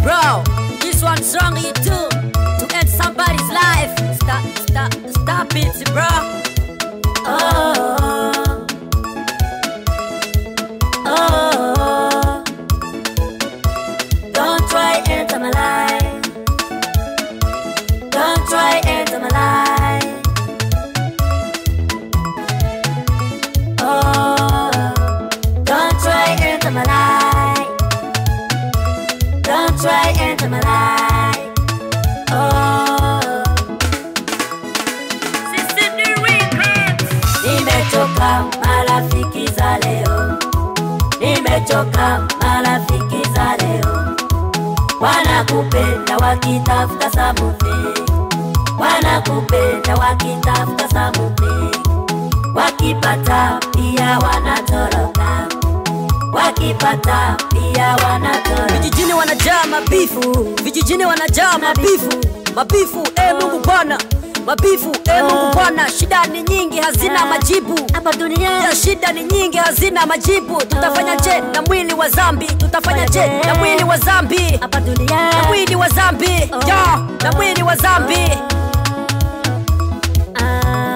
Bro, this one's wrong you too. To end somebody's life. Stop, stop, stop it, bro. Oh, oh, don't try enter my life. Don't try enter my life. Oh, don't try enter my life. Don't try enter my life. Oh, Sisi ni records. Nimechoka marafiki za leo, nimechoka marafiki za leo, wanakupenda wakitafuta samuthi, wanakupenda wakitafuta samuthi, wakipata pia wanatoroka, wakipata pia wanatoroka. Vijijini wanajaa mabifu, vijijini wanajaa mabifu, mabifu. E Mungu Bwana, mabifu. E Mungu Bwana, shida ni nyingi, hazina majibu. hapa duniani Ya shida ni nyingi, hazina majibu. Tutafanya je na mwili wa zambi? Tutafanya je na mwili wa zambi? hapa Na duniani mwili wa zambi, ya na mwili wa zambi. Ah.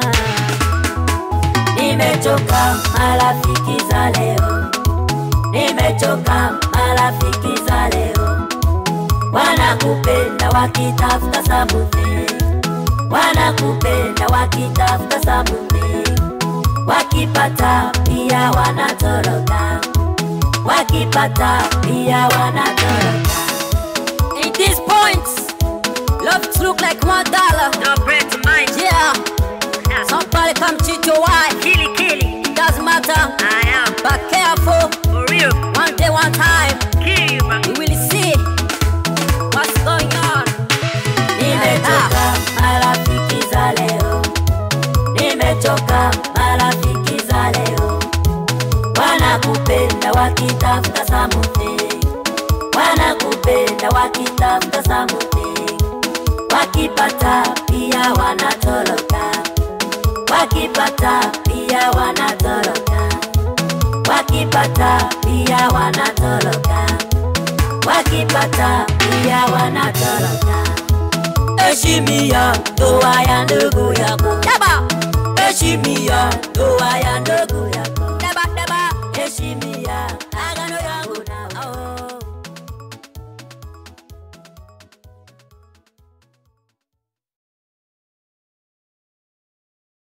Nimechoka marafiki za leo, nimechoka marafiki za leo, wanakupenda wakitafuta samuthi, wanakupenda wakitafuta samuthi, wakipata pia wanatoroka, wakipata pia wanatoroka. In these points, love look like one dollar. Don't break to mind, Yeah, somebody come cheat your wife. kill it, kill it. It doesn't matter, I am but careful. for real, One day, one time, kill you, man. we will see what's going on. Nimechoka marafiki za leo, nimechoka marafiki za leo, wanakupenda wakitafuta samuthi, wanakupenda wakitafuta samuthi, wakipata pia wanatoroka, wakipata pia wanatoroka, wakipata pia wanatoroka, wakipata pia wanatoroka. Heshimia ndoa ya ndugu yako, Yaba, heshimia ndoa ya ndugu